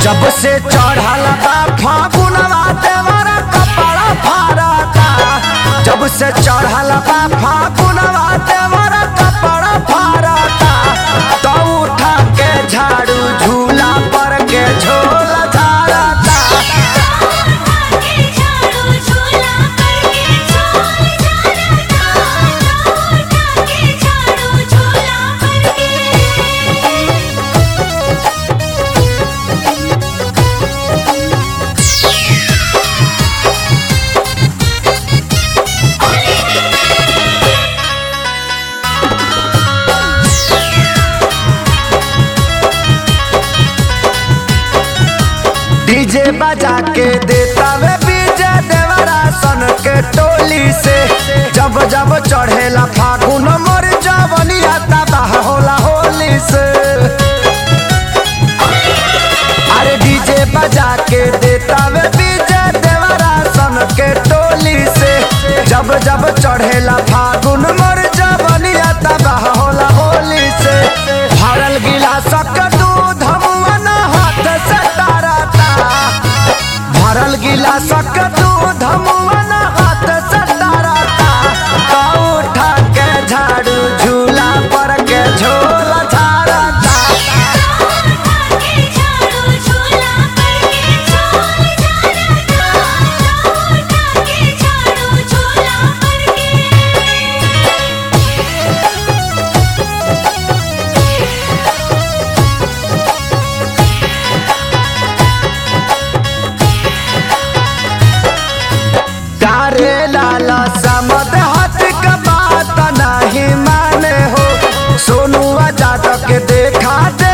जब से चढ़ल बा फागुनवा देवरा कपड़ा फारता जब से चढ़ल बा फागुनवा देवरा कपड़ा फारता तो उठा के झाड़ू झूला पर के झोला झाड़ता के झाड़ू झूला करके झोल झाड़ता उठा के झाड़ू झूला करके डीजे बजा के देता वे बीजे देवरा सन के टोली से जब जब चढ़ेला फागुन मोर जवनिया तबाह होला होली से अरे डीजे बजा के देता वे बीजे देवरा सन के टोली से जब जब चढ़ेला फागुन मोर जवनिया तबाह होला होली से भरल गिलासक दूध मुअन हाथ से तारता भरल गिलासक दूध मुअन हाथ से तारता तो उठा के झाड़ू झूला पर के झोला झाड़ता के झाड़ू झूला करके झोल झाड़ता उठा के झाड़ू झूला करके तारे लाला समद हाथ का बात नहीं माने हो सोनुआ जादव के देखा